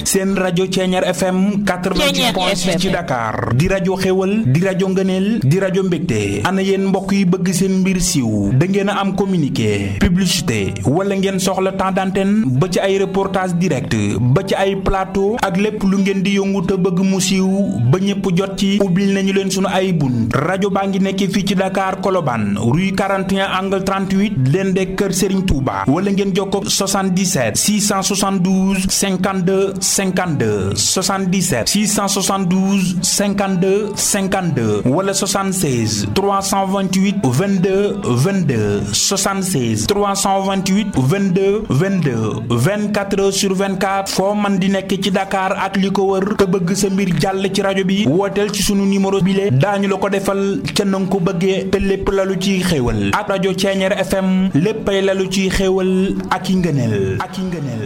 seen rajo Ceeñeer FM 88.6 ci Dakar di rajo xéwal di rajo ngëneel di rajo mbégte ana yéen mbokk yi bëgg seen mbir siiw da ngeen a am communiqué publicité wala ngeen soxla temps d'antenne ba ci ay reportage direct ba ci ay plateau ak lépp lu ngeen di yëngu te bëgg mu siiw ba ñëpp jot ci ubbil nañu leen sunu ay bunt rajo baa ngi nekk fii ci Dakar Colobane rue 41 angle 38 leen de kër Serigne Touba wala ngeen jokkoo 77 672 52 52 77 672 52 52 wala 76 328 22 22 76 328 22 22 24 heures sur 24 foo man di nekk ci Dakar ak li ko wër te bëgg sa mbir jàll ci rajo bi wooteel ci sunu numéro bile daañu la ko defal ca na nga ko bëggee te lépp lalu ciy xéewal ak rajo Ceeñeer FM léppay lalu ciy xéewal ak i ngëneel ak i ngëneel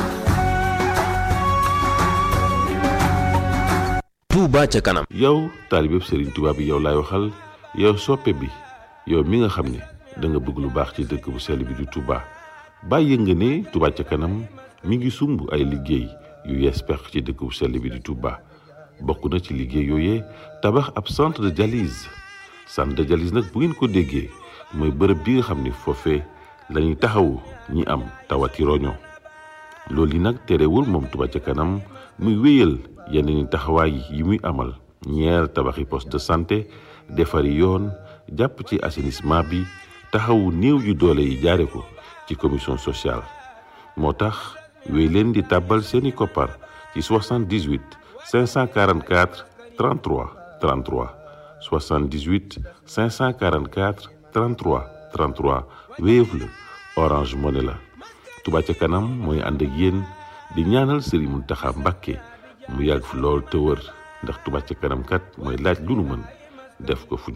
Touba ca kanam yow taalibeb Serigne Touba bi yow laay waxal yow soppe bi yow mi nga xam ne da nga bëgg lu baax ci dëkk bu sell bi di Touba bàyyi nga ne Touba ca kanam mi ngi sumb ay liggéey yu yees pex ci dëkk bu sell bi di Touba bokk na ci liggéey yooyee tabax ab centre de dialyse centre de dialyse nag bu ngeen ko déggee mooy bërëb bi nga xam ne foofee la ñuy taxawu ñi am tawati roño loolu yi nag terewul moom Touba ca kanam muy wéyal yeneen taxawaay yi muy amal ñeer tabaxi poste de santé defari yoon jàpp ci assainissement bi taxawu néew yu doole yi jaare ko ci commission sociale moo tax wéy leen di tàbbal seeni koppar ci 78 544 33 33 78 544 33 33 Wave la Orange Money la Touba ca kanam mooy ànd ak yéen di ñaanal Serigne Mountakha Mbacké mu yàgg fi lool te wër ndax Touba ca kanam kat mooy laaj lu nu mën def ko fu ñu